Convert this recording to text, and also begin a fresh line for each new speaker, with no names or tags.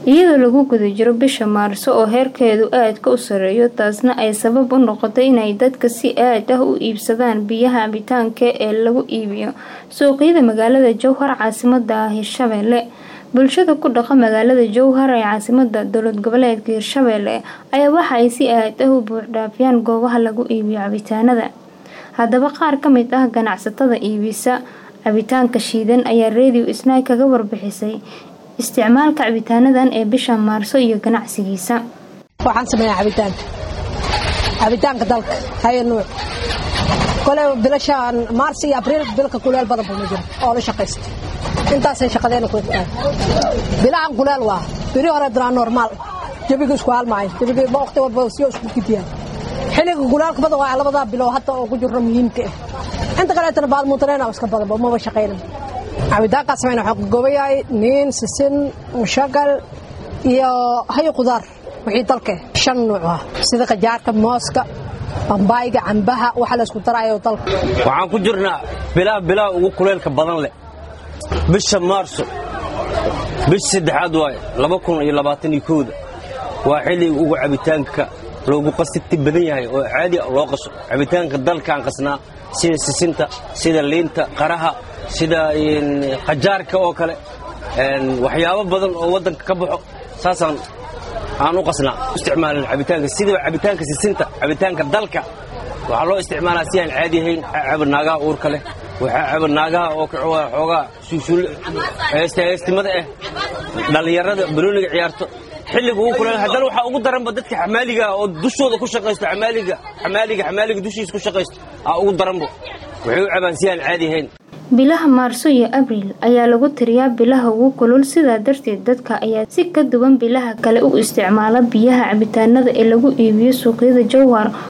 iyadoo lagu guda jiro bisha maarso oo heerkeedu aadka u sareeyo taasna ay sabab u noqotay inay dadka si aad ah u iibsadaan biyaha cabitaanka ee lagu iibiyo suuqyada magaalada jowhar caasimada hirshabelle bulshada ku dhaqa magaalada jowhar ee caasimada dowlad goboleedka hirshabelle ayaa waxa ay si aad ah u buuxdhaafiyaan goobaha lagu iibiyo cabitaanada haddaba qaar ka mid ah ganacsatada iibisa cabitaanka shiidan ayaa radio snaag kaga warbixisay isticmaalka cabitaanadan ee bisha maarso iyo ganacsigiisa
waxaan sameeyaa cabitaanka cabitaanka dalka haya nuuc kole bilashaan maarsi iyo abriil bilka kuleel badan buu ma jiro oo la shaqaysta intaasay shaqadeena ku egtahay bilahan kuleel waa biri hore diraa normaal jabiga isku halmaayo jabiga waqti walba siyo isku gidiyaan xilliga kulaalka badan waa labadaa bilow hadda oo ku jirro muhiimka ah inta kaleetana baadmuutareena iska badanba maba shaqaynan cabitaankaas samayna waxaa ku gooban yahay niin sisin mushagal iyo hayo qudaar wixii dalka shan nuuc ah sida qajaarka mooska bambaayga cambaha waxa la isku daraayo dalka
waxaan ku jirnaa bilaa bilaa ugu kuleylka badan leh bisha maarso bisha saddexaad waaye laba kun iyo labaatan iyo kowda waa xilliga ugu cabitaanka loogu qasigti badan yahay oo caadi loo qaso cabitaanka dalkaan qasnaa sida sisinta sida liinta qaraha sida qajaarka oo kale waxyaabo badan oo waddanka ka baxo saasaan aan u qasnaa isticmaalin cabitaanka sidaba cabitaanka sisinta cabitaanka dalka waxaa loo isticmaalaa si aan caadi ahayn waxaa caba naagaha uurka leh waxaa caba naagaha oo xoogaa suusuul heestimada ah dhallinyarada banooniga ciyaarto xilliga ugu kuleel haddana waxaa ugu daranba dadka xamaaliga oo dushooda ku shaqaysto xamaaliga xamaaliga xamaaliga dushiisa ku shaqaysto aa ugu daranba waxay u cabaan si aan caadi ahayn
bilaha maarso iyo abriil ayaa lagu tiriyaa bilaha ugu kulul sidaa darteed dadka ayaa si ka duwan bilaha kale u isticmaala biyaha cabitaanada ee lagu iibiyo suuqyada jowhar